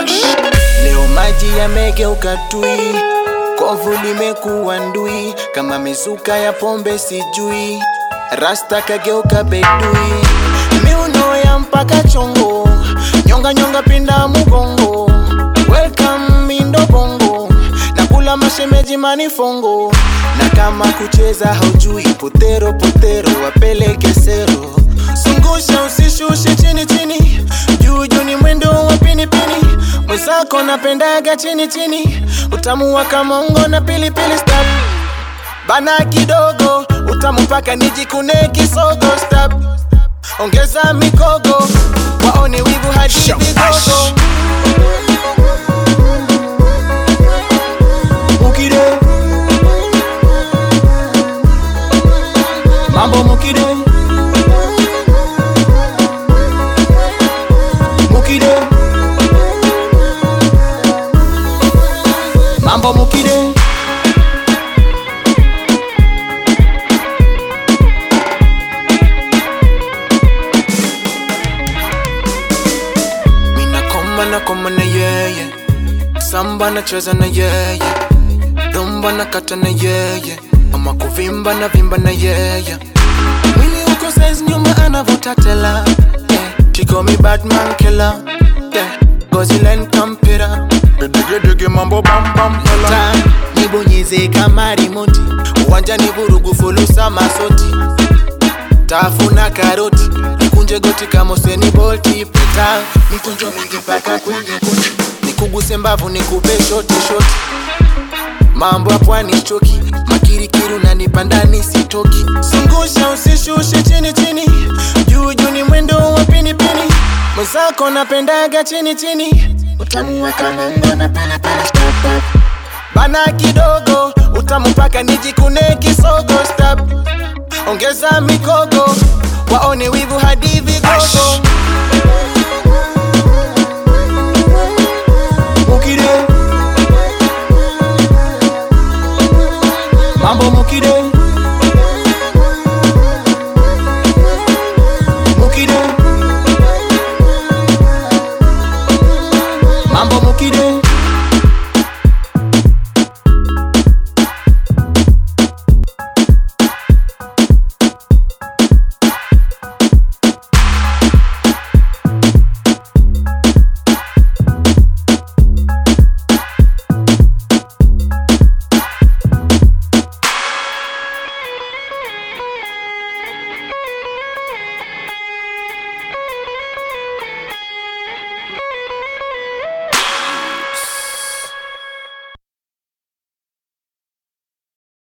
Wash. Leo maji yamegeuka tui, kovu limekuwa ndui, kama mizuka ya pombe sijui, rasta kageuka bedui, miuno ya mpaka chongo, nyonga nyonga pinda mugongo, welcome mindo bongo, nakula mashemeji manifongo, na kama kucheza haujui, potero potero wapeleke sero, zungusha usishushe chini chini, juu juu ni mwendo wa pinipini, mwenzako napendaga chini chini, utamu wa kamongo na pilipili stop bana kidogo, utamu mpaka nijikune kisogo stop, ongeza mikogo, waone wivu hadi vigogo. Mukide Mambo Mukide Mukide Mambo Mukide Mina koma na koma na yeye Samba na cheza na yeye Rumba na kata na yeye Ama kuvimba na vimba na yeye Mwili uko size nyuma anavuta tela yeah. She call me Batman killer yeah. Gozi line kampira Dege dege mambo bam bam hela. Ta, nibonyeze kama remote uwanja ni vurugu fulusa masoti tafuna karoti nikunje goti kama Usain Bolt pita mikunjo mingi mpaka kwenye goti nikuguse mbavu nikupe shoti shoti mambo ya pwani choki makirikiri unanipanda nisitoki zungusha usishushe chini chini juu juu ni mwendo wa pinipini mwenzako napendaga chini chini utamu wa kamongo na pilipili stop stop bana kidogo utamu mpaka nijikune kisogo stop ongeza mikogo waone wivu hadi